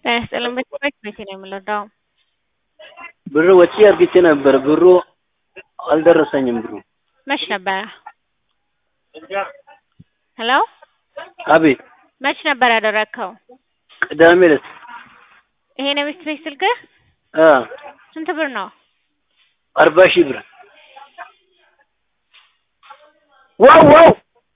ጤና ይስጥልኝ ቤት ቤቴ ነው የምንወዳው። ብር ወጪ አርግቼ ነበር ብሩ አልደረሰኝም ብሩ። መች ነበረ? ሄሎ አቤት መች ነበር ያደረግከው? ቅዳሜ ዕለት ይሄ ነው ቤት ቤት ስልክህ? አ ስንት ብር ነው? አርባ ሺህ ብር ዋው ዋው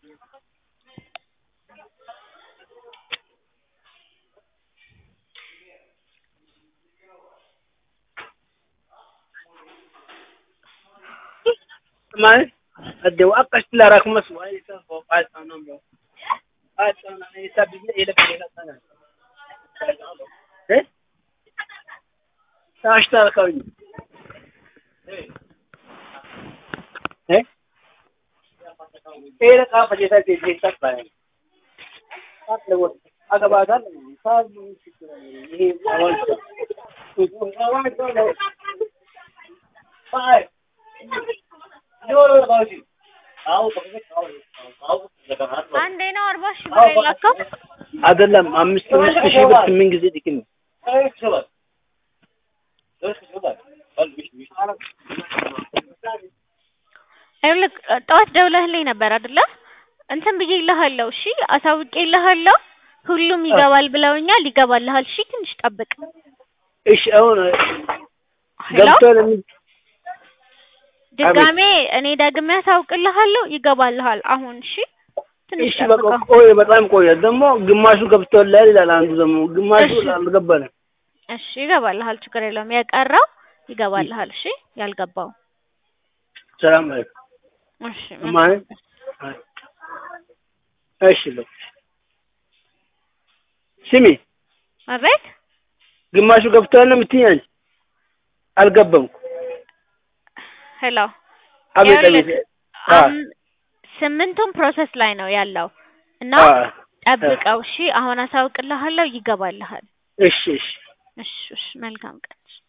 ማለት አደው አቀሽ ላራክ መስዋ አይታ ፎቃል ታናም ነው አጣና አይታ ቢለ ይለከ ይለከና እ ታሽታ ካውኝ እ ኤረ ካ ፈጀታ ቴ ቴ ተባለ አጥለው አገባታል ሳብ ይሄ አዋል ባይ አንዴ ነው አርባ ሺህ ብር የላከው? አይደለም አምስት አምስት ሺህ ብር ስምንት ጊዜ ጥቅም ነው። ይኸውልህ ጠዋት ደውለህልኝ ነበር አይደለ? እንትን ብዬልሃለሁ። እሺ አሳውቄልሃለሁ። ሁሉም ይገባል ብለውኛል። ይገባልሃል። እሺ ትንሽ ጠብቅ። እሺ አሁን ሄሎ ገብቷል። ድጋሜ እኔ ደግሜ አሳውቅልሃለሁ። ይገባልሃል አሁን። እሺ ትንሽ እሺ በቃ ጠብቀው። ቆየ፣ በጣም ቆየ። ደግሞ ግማሹ ገብቷል ይላል አንዱ ደግሞ ግማሹ እሺ። አልገባንም። እሺ ይገባልሃል። ችግር የለውም። የቀረው ይገባልሃል። እሺ ያልገባው ሰላም አለይኩም እሺ ማለት እሺ በቃ ስሚ፣ አቤት ግማሹ ገብቷል ነው የምትይኝ አንቺ? አልገባም። ሄሎ አቤት ይኸውልህ፣ አቤት። አ አም- ስምንቱም ፕሮሰስ ላይ ነው ያለው እና አ ጠብቀው። እሺ አሁን አሳውቅልሃለሁ። ይገባልሃል። እሺ እሺ እሺ እሺ መልካም ቀን።